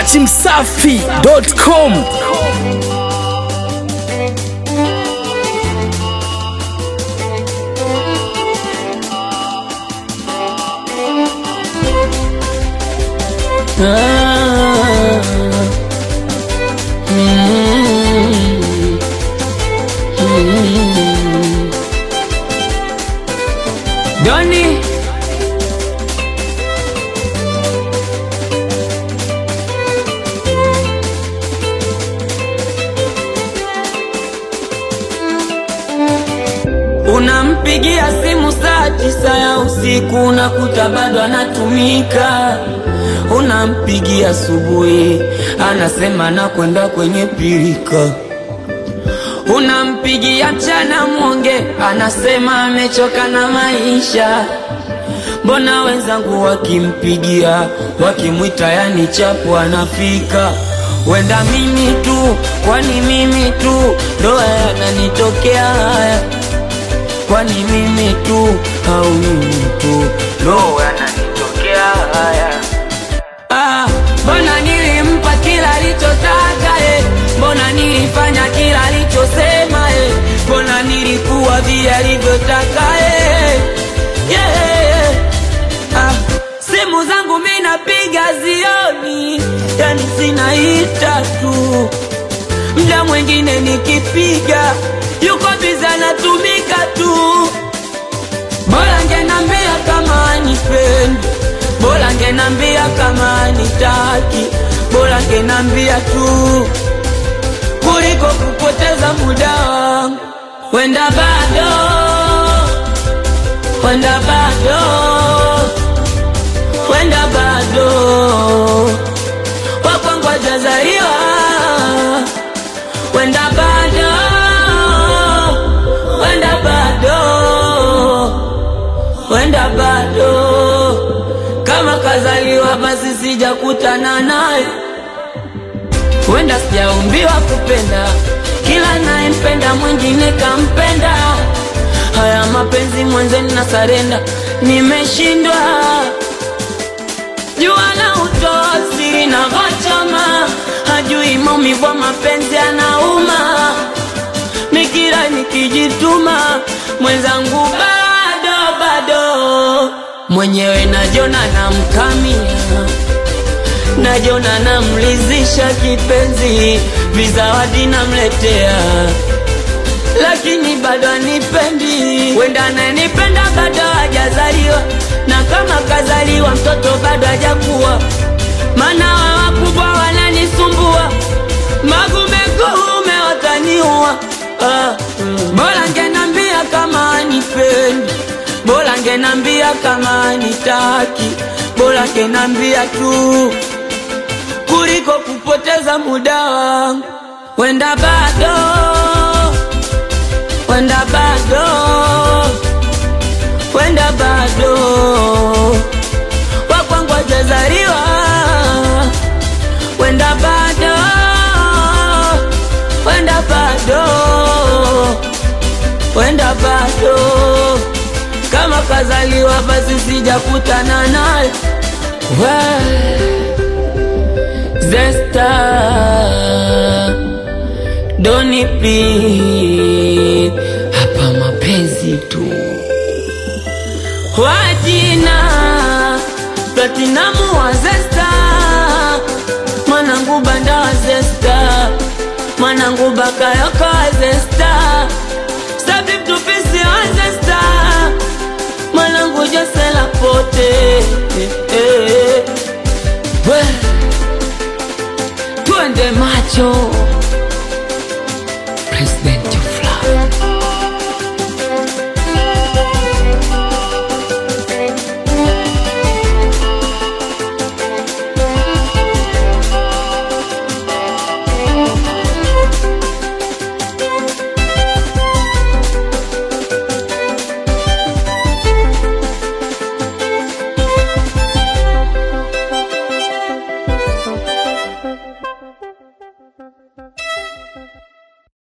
dachimsafi.com Doni Unampigia simu saa tisa ya usiku unakuta bado anatumika. Unampigia asubuhi anasema nakwenda kwenye pirika. Unampigia mchana mwonge anasema amechoka na maisha. Mbona wenzangu wakimpigia wakimwita yani chapu anafika. Wenda mimi tu, kwani mimi tu ndo yananitokea haya kwani mimi tu au mimi tu ndo yananitokea haya. Ah, mbona nilimpa kila alichotaka eh? Mbona nilifanya kila alichosema eh? Mbona nilikuwa vile alivyotaka eh? yeah. ah, simu zangu mi napiga zioni, yani zinaita tu mda mwingine nikipiga yuko biza anatumika tu. Bora ngenambia kama anipendi, bora ngenambia kama anitaki, bora ngenambia tu kuliko kupoteza muda wangu. Wenda bado, wenda bado, wenda bado wakwangu hajazaliwa, wenda bado wenda bado, wenda bado, kama kazaliwa basi sijakutana naye, wenda sijaumbiwa kupenda, kila nayempenda mwingine kampenda. Haya mapenzi mwenzeni na sarenda, nimeshindwa jua na utoa siri na ghachama, hajui maumivu ya mapenzi anauma nikira nikijituma mwenzangu bado bado mwenyewe najona namkamia najona namlizisha kipenzi vizawadi namletea lakini bado anipendi wenda ananipenda bado hajazaliwa na kama kazaliwa mtoto bado hajakuwa maana wa wakubwa wananisumbua magumekuume wataniua ah. bora ngenambia kama anipendi bora ngenambia kama anitaki bora ngenambia tu kuliko kupoteza muda wangu wenda bado wenda bado wenda bado wakwangu hajazaliwa wenda bado wenda bado wenda bado kama kazaliwa basi sijakutana naye We, zesta doni please hapa mapenzi tu wajina platinamu wa zesta mwanangu banda wa zesta mwanangu bakayoko wa zesta sabibtupisi wa zesta mwanangu josela pote eh, eh. We, twende macho